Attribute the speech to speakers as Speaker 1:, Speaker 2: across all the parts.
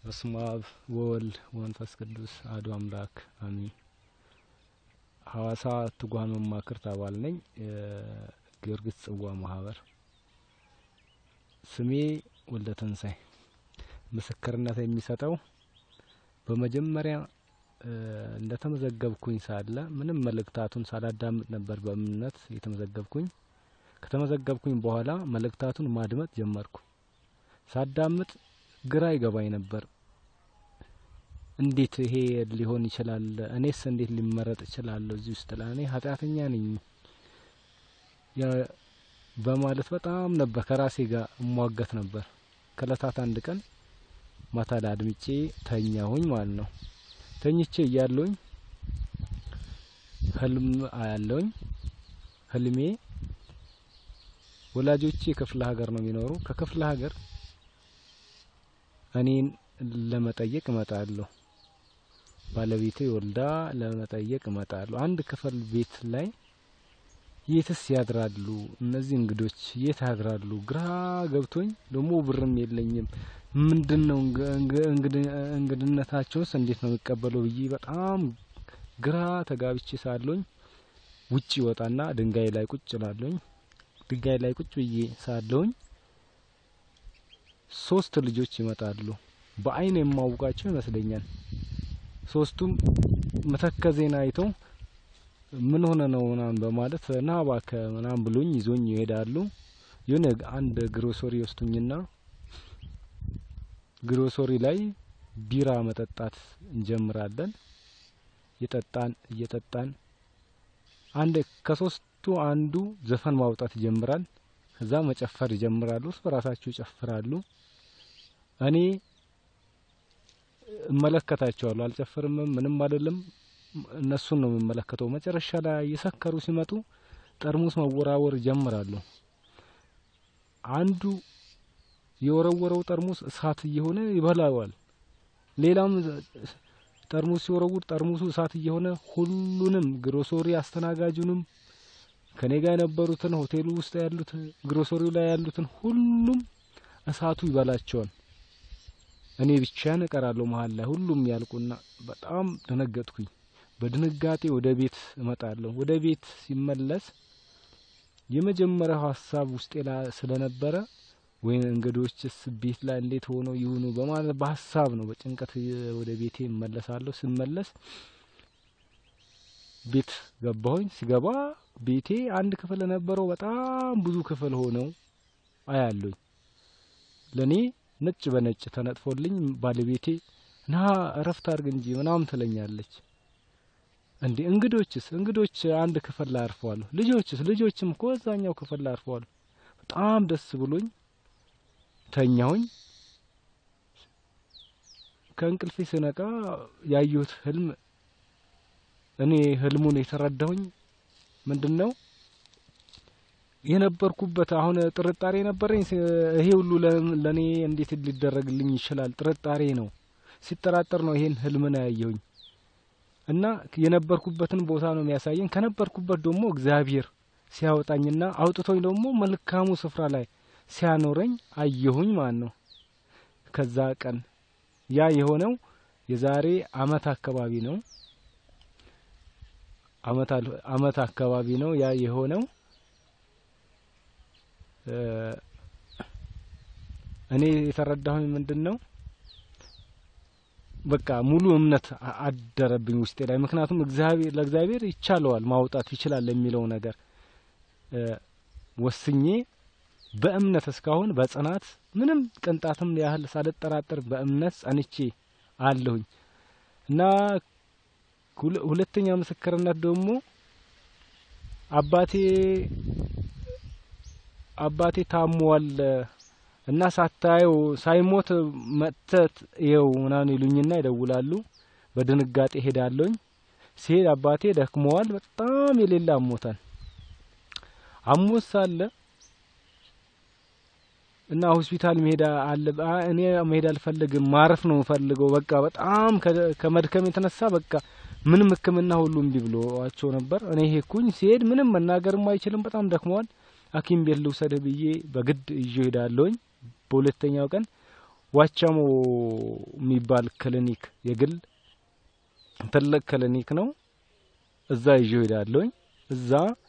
Speaker 1: በስመ አብ ወወልድ ወመንፈስ ቅዱስ አሐዱ አምላክ አሜን። ሐዋሳ ትጉሃን መማክርት አባል ነኝ። ጊዮርጊስ ጽዋ ማህበር። ስሜ ወልደ ትንሳኤ። ምስክርነት የሚሰጠው በመጀመሪያ እንደተመዘገብኩኝ ሳለ ምንም መልእክታቱን ሳላዳምጥ ነበር በእምነት የተመዘገብኩኝ። ከተመዘገብኩኝ በኋላ መልእክታቱን ማድመጥ ጀመርኩ። ሳዳምጥ ግራ ይገባኝ ነበር። እንዴት ይሄ ሊሆን ይችላል? እኔስ እንዴት ሊመረጥ እችላለሁ እዚህ ውስጥ? ለእኔ ኃጢአተኛ ነኝ በማለት በጣም ነበር ከራሴ ጋር እሟገት ነበር። ከእለታት አንድ ቀን ማታ ላይ አድምጬ ተኛሁኝ ማለት ነው። ተኝቼ እያለሁኝ ህልም አያለሁኝ። ህልሜ ወላጆቼ ክፍለ ሀገር ነው የሚኖሩ። ከክፍለ ሀገር እኔን ለመጠየቅ እመጣለሁ። ባለቤቴ ወልዳ ለመጠየቅ እመጣለሁ። አንድ ክፍል ቤት ላይ የትስ ያድራሉ እነዚህ እንግዶች? የት ያድራሉ? ግራ ገብቶኝ ደግሞ ብርም የለኝም። ምንድን ነው እንግድነታቸውስ እንዴት ነው የሚቀበለው ብዬ በጣም ግራ ተጋብቼ ሳለኝ ውጭ ወጣና ድንጋይ ላይ ቁጭ ላለኝ ድንጋይ ላይ ቁጭ ብዬ ሳለኝ ሶስት ልጆች ይመጣሉ። በአይን የማውቃቸው ይመስለኛል። ሶስቱም መተከዜን አይተው ምን ሆነ ነው ምናምን በማለት ና እባክህ ምናምን ብሎኝ ይዞኝ ይሄዳሉ። የሆነ አንድ ግሮሶሪ ወስዱኝና ግሮሶሪ ላይ ቢራ መጠጣት እንጀምራለን። እየጠጣን እየጠጣን አንድ ከሶስቱ አንዱ ዘፈን ማውጣት ይጀምራል። ከዛ መጨፈር ይጀምራሉ። እርስ በራሳቸው ይጨፍራሉ። እኔ እመለከታቸዋለሁ። አልጨፍርም፣ ምንም አይደለም። እነሱን ነው የምመለከተው። መጨረሻ ላይ እየሰከሩ ሲመጡ ጠርሙስ መወራወር ይጀምራሉ። አንዱ የወረወረው ጠርሙስ እሳት እየሆነ ይበላዋል። ሌላም ጠርሙስ ሲወረውር ጠርሙሱ እሳት እየሆነ ሁሉንም ግሮሶሪ አስተናጋጁንም ከኔ ጋር የነበሩትን ሆቴሉ ውስጥ ያሉት ግሮሶሪው ላይ ያሉትን ሁሉም እሳቱ ይበላቸዋል። እኔ ብቻዬን እቀራለሁ መሀል ላይ። ሁሉም ያልቁና በጣም ደነገጥኩኝ። በድንጋጤ ወደ ቤት እመጣለሁ። ወደ ቤት ሲመለስ የመጀመሪያው ሀሳብ ውስጤ ላይ ስለነበረ ወይ እንግዶችስ ቤት ላይ እንዴት ሆነው ይሁኑ በማለት በሀሳብ ነው በጭንቀት ወደ ቤቴ እመለሳለሁ። ስመለስ ቤት ገባሁኝ። ሲገባ ቤቴ አንድ ክፍል የነበረው በጣም ብዙ ክፍል ሆነው አያለሁኝ። ለኔ ነጭ በነጭ ተነጥፎልኝ ባለቤቴ ና እረፍት አድርግ እንጂ ምናምን ትለኛለች። እንዴ እንግዶችስ? እንግዶች አንድ ክፍል ላይ አርፈዋል። ልጆችስ? ልጆችም እኮ እዛኛው ክፍል ላይ አርፈዋል። በጣም ደስ ብሎኝ ተኛሁኝ። ከእንቅልፌ ስነቃ ያየሁት ህልም እኔ ህልሙን የተረዳሁኝ ምንድን ነው የነበርኩበት አሁን ጥርጣሬ ነበረኝ። ይሄ ሁሉ ለእኔ እንዴት ሊደረግልኝ ይችላል? ጥርጣሬ ነው። ሲጠራጠር ነው ይሄን ህልምን ያየሁኝ እና የነበርኩበትን ቦታ ነው የሚያሳየኝ። ከነበርኩበት ደግሞ እግዚአብሔር ሲያወጣኝና አውጥቶኝ ደግሞ መልካሙ ስፍራ ላይ ሲያኖረኝ አየሁኝ ማለት ነው። ከዛ ቀን ያ የሆነው የዛሬ አመት አካባቢ ነው። አመት አካባቢ ነው ያ የሆነው። እኔ የተረዳሁኝ ምንድን ነው በቃ ሙሉ እምነት አደረብኝ ውስጤ ላይ። ምክንያቱም እግዚአብሔር ለእግዚአብሔር ይቻለዋል ማውጣት ይችላል የሚለው ነገር ወስኜ በእምነት እስካሁን በጽናት ምንም ቅንጣትም ያህል ሳልጠራጠር በእምነት ጸንቼ አለሁኝ እና ሁለተኛ ምስክርነት ደግሞ አባቴ አባቴ ታሟል እና ሳታየው ሳይሞት መጥተት ይኸው ምናምን ይሉኝና ይደውላሉ። በድንጋጤ ሄዳለሁኝ። ሲሄድ አባቴ ደክመዋል፣ በጣም የሌለ አሞታል። አሞት ሳለ እና ሆስፒታል መሄድ አለ። እኔ መሄድ አልፈልግም፣ ማረፍ ነው የምፈልገው። በቃ በጣም ከመድከም የተነሳ በቃ ምንም ሕክምና ሁሉ እምቢ ብሎዋቸው ነበር። እኔ ሄድኩኝ። ሲሄድ ምንም መናገርም አይችልም፣ በጣም ደክመዋል። ሐኪም ቤት ልውሰድህ ብዬ በግድ ይዤ ሄዳለሁኝ። በሁለተኛው ቀን ዋቸሞ የሚባል ክሊኒክ የግል ትልቅ ክሊኒክ ነው። እዛ ይዤው ሄዳለሁኝ። እዛ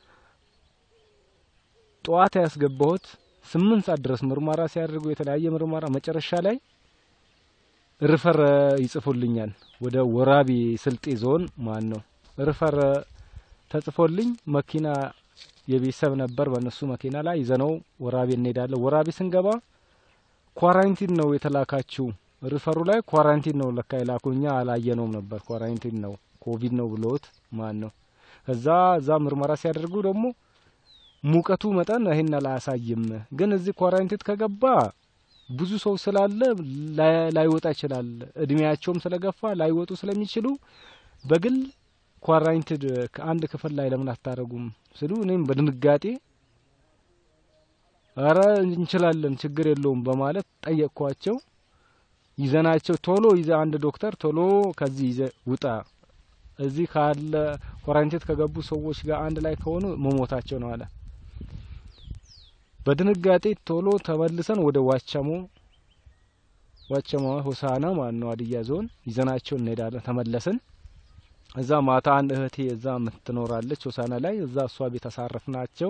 Speaker 1: ጠዋት ያስገባሁት ስምንት ሰዓት ድረስ ምርመራ ሲያደርጉ የተለያየ ምርመራ መጨረሻ ላይ ሪፈር ይጽፉልኛል ወደ ወራቤ ስልጤ ዞን ማን ነው ሪፈር ተጽፎልኝ መኪና የቤተሰብ ነበር። በእነሱ መኪና ላይ ይዘነው ወራቤ እንሄዳለን። ወራቤ ስንገባ ኳራንቲን ነው የተላካችው። ሪፈሩ ላይ ኳራንቲን ነው ለካ የላኩ። እኛ አላየነውም ነበር። ኳራንቲን ነው ኮቪድ ነው ብሎት ማን ነው። ከዛ እዛ ምርመራ ሲያደርጉ ደግሞ ሙቀቱ መጠን ይህን አላያሳይም፣ ግን እዚህ ኳራንቲን ከገባ ብዙ ሰው ስላለ ላይወጣ ይችላል። እድሜያቸውም ስለገፋ ላይወጡ ስለሚችሉ በግል ኳራንቲን ከአንድ ክፍል ላይ ለምን አታደርጉም ስሉ እኔም በድንጋጤ አረ እንችላለን ችግር የለውም በማለት ጠየቅኳቸው። ይዘናቸው ቶሎ ይዘ አንድ ዶክተር ቶሎ ከዚህ ይዘ ውጣ እዚህ ካለ ኳራንቲን ከገቡ ሰዎች ጋር አንድ ላይ ከሆኑ መሞታቸው ነው አለ። በድንጋጤ ቶሎ ተመልሰን ወደ ዋቸሞ ዋቸሞ ሆሳና ማን ነው ሀዲያ ዞን ይዘናቸው እንሄዳለን። ተመለስን። እዛ ማታ አንድ እህቴ እዛ የምትኖራለች ሆሳና ላይ እዛ እሷ ቤት አሳረፍ ናቸው።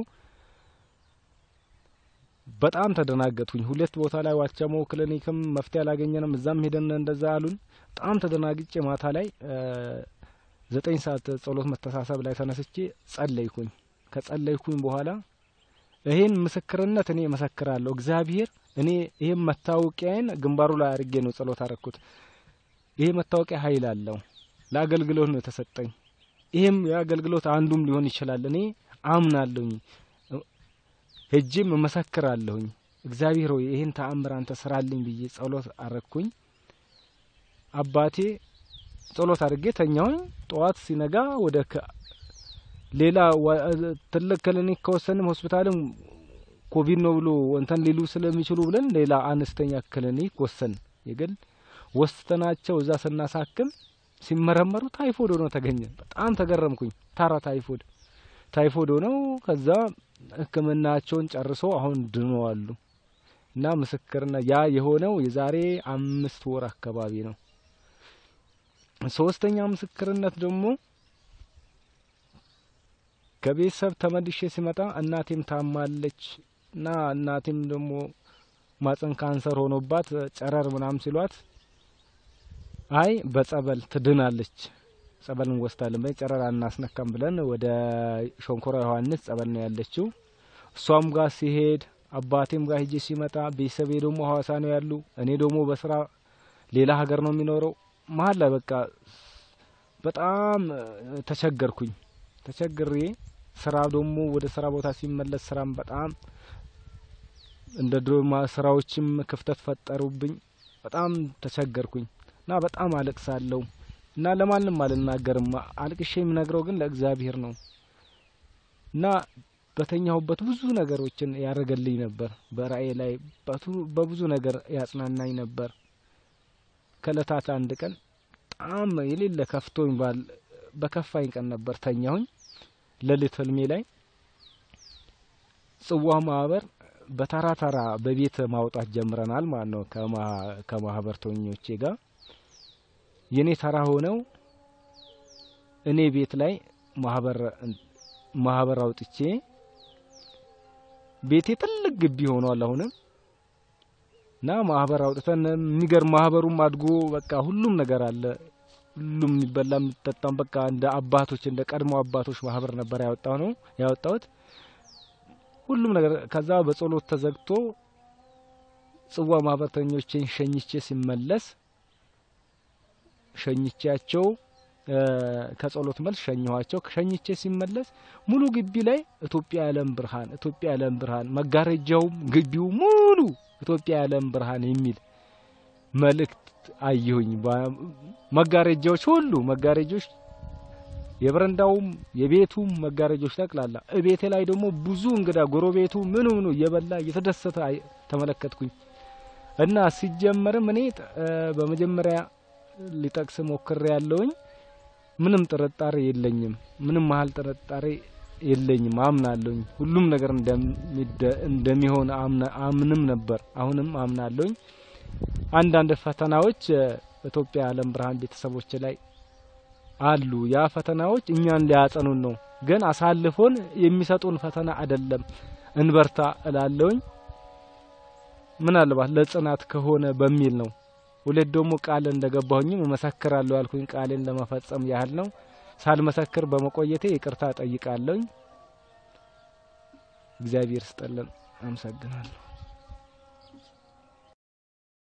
Speaker 1: በጣም ተደናገጥኩኝ። ሁለት ቦታ ላይ ዋቸሞ ክሊኒክም መፍትሄ አላገኘንም። እዛም ሄደን እንደዛ አሉን። በጣም ተደናግጬ ማታ ላይ ዘጠኝ ሰዓት ጸሎት መተሳሰብ ላይ ተነስቼ ጸለይኩኝ። ከጸለይኩኝ በኋላ ይሄን ምስክርነት እኔ መሰክራለሁ። እግዚአብሔር እኔ ይሄን መታወቂያን ግንባሩ ላይ አድርጌ ነው ጸሎት አረኩት። ይሄ መታወቂያ ኃይል አለው። ለአገልግሎት ነው የተሰጠኝ። ይሄም የአገልግሎት አንዱም ሊሆን ይችላል። እኔ አምናለሁኝ፣ ሄጄም እመሰክራለሁኝ። እግዚአብሔር ሆይ ይሄን ተአምር አንተ ስራልኝ ብዬ ጸሎት አረኩኝ። አባቴ ጸሎት አድርጌ ተኛሁኝ። ጠዋት ሲነጋ ወደ ሌላ ትልቅ ክሊኒክ ከወሰንም ሆስፒታልም ኮቪድ ነው ብሎ እንተን ሊሉ ስለሚችሉ ብለን ሌላ አነስተኛ ክሊኒክ ወሰን የግል ወስተናቸው እዛ ስናሳክም ሲመረመሩ ታይፎድ ሆኖ ተገኘ። በጣም ተገረምኩኝ። ታራ ታይፎድ ታይፎድ ሆነው ከዛ ሕክምናቸውን ጨርሶ አሁን ድነዋሉ። እና ምስክርና ያ የሆነው የዛሬ አምስት ወር አካባቢ ነው። ሶስተኛ ምስክርነት ደግሞ ከቤተሰብ ተመልሼ ሲመጣ እናቴም ታማለች እና እናቴም ደግሞ ማጸን ካንሰር ሆኖባት ጨረር ምናም ሲሏት አይ በጸበል ትድናለች፣ ጸበል እንወስዳለን በይ ጨረር አናስነካም ብለን ወደ ሸንኮራ ዮሐንስ ጸበል ነው ያለችው። እሷም ጋር ሲሄድ አባቴም ጋር ሂጄ ሲመጣ ቤተሰቤ ደግሞ ሐዋሳ ነው ያሉ፣ እኔ ደግሞ በስራ ሌላ ሀገር ነው የሚኖረው። መሀል ላይ በቃ በጣም ተቸገርኩኝ። ተቸግሬ ስራ ደግሞ ወደ ስራ ቦታ ሲመለስ ስራም በጣም እንደ ድሮ ስራዎችም ክፍተት ፈጠሩብኝ። በጣም ተቸገርኩኝ እና በጣም አለቅሳለሁ እና ለማንም አልናገርም። አልቅሼ የምነግረው ግን ለእግዚአብሔር ነው እና በተኛሁበት ብዙ ነገሮችን ያደረገልኝ ነበር። በራእይ ላይ በብዙ ነገር ያጽናናኝ ነበር። ከእለታት አንድ ቀን በጣም የሌለ ከፍቶኝ ባል በከፋኝ ቀን ነበር ተኛሁኝ። ሌሊት ህልሜ ላይ ጽዋ ማህበር በተራ ተራ በቤት ማውጣት ጀምረናል ማለት ነው። ከማህበርተኞቼ ጋር የኔ ተራ ሆነው እኔ ቤት ላይ ማህበር ማህበር አውጥቼ ቤቴ ትልቅ ግቢ ሆኗል አሁንም እና ማህበር አውጥተን የሚገርም ማህበሩም አድጎ በቃ ሁሉም ነገር አለ። ሁሉም የሚበላ የሚጠጣም በቃ እንደ አባቶች እንደ ቀድሞ አባቶች ማህበር ነበር ያወጣው ነው ያወጣሁት ሁሉም ነገር። ከዛ በጸሎት ተዘግቶ ጽዋ ማህበርተኞችን ሸኝቼ ሲመለስ ሸኝቻቸው ከጸሎት መልስ ሸኘኋቸው። ሸኝቼ ሲመለስ ሙሉ ግቢ ላይ ኢትዮጵያ የዓለም ብርሃን፣ ኢትዮጵያ የዓለም ብርሃን፣ መጋረጃውም ግቢው ሙሉ ኢትዮጵያ የዓለም ብርሃን የሚል መልእክት አየሁኝ። መጋረጃዎች ሁሉ መጋረጃዎች የበረንዳውም የቤቱም መጋረጃዎች ጠቅላላ እቤቴ ላይ ደግሞ ብዙ እንግዳ ጎረቤቱ ምኑ ምኑ እየበላ እየተደሰተ ተመለከትኩኝ እና ሲጀመርም እኔ በመጀመሪያ ሊጠቅስ ሞክሬ ያለውኝ ምንም ጥርጣሬ የለኝም። ምንም መሀል ጥርጣሬ የለኝም። አምናለሁኝ ሁሉም ነገር እንደሚሆን አምንም ነበር። አሁንም አምናለሁኝ። አንዳንድ ፈተናዎች ኢትዮጵያ ዓለም ብርሃን ቤተሰቦች ላይ አሉ። ያ ፈተናዎች እኛን ሊያጸኑን ነው፣ ግን አሳልፎን የሚሰጡን ፈተና አይደለም። እንበርታ እላለውኝ። ምናልባት ለጽናት ከሆነ በሚል ነው። ሁለት ደግሞ ቃል እንደገባሁኝም እመሰክራለሁ ያልኩኝ ቃሌን ለመፈጸም ያህል ነው። ሳልመሰክር በመቆየቴ ይቅርታ ጠይቃለሁኝ። እግዚአብሔር ስጠልን። አመሰግናለሁ።